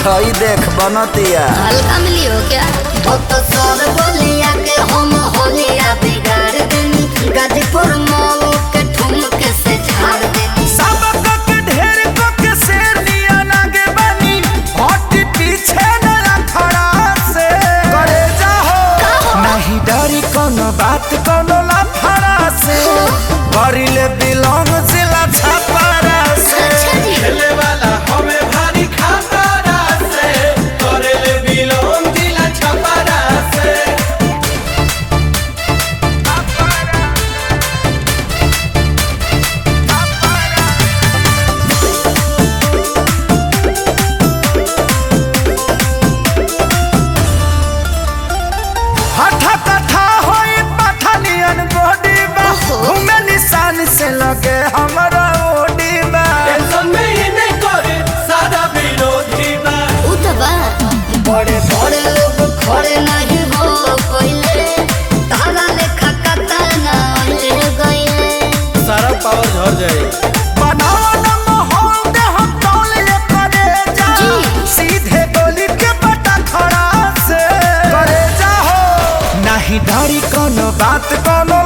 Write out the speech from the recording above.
हई देख बनतिया हल्का मिली हो क्या तो सर बोलिया के हम होलिया बिगाड़ देनी गाजीपुर मऊ के ठुमक से झाड़ देनी सबक के ढेर को के शेर लिया लागे बनी हट पीछे न खड़ा से करे जाहो नहीं डरी कोनो बात कोनो लफड़ा से करिले बिलोंग जिला छपरा से अच्छा जी खेले वाला हमें भारी खतरा से करेले बिलोन दिला छपरा से हठा कथा होई पठानियन बॉडी बा ओहो। घूमे निशान से लगे हमरा ओडी बा टेंशन में ही नहीं करे सादा विरोधी बा उतबा बड़े बड़े लोग खड़े नहीं हो कोइले तारा लेखा कतना ले गइले सारा पावर झड़ जाए बनावा न माहौल दे हम तौल ले करे जा जी। सीधे गोली के बटा खड़ा से करे जा हो नहीं डरी कोनो बात कोनो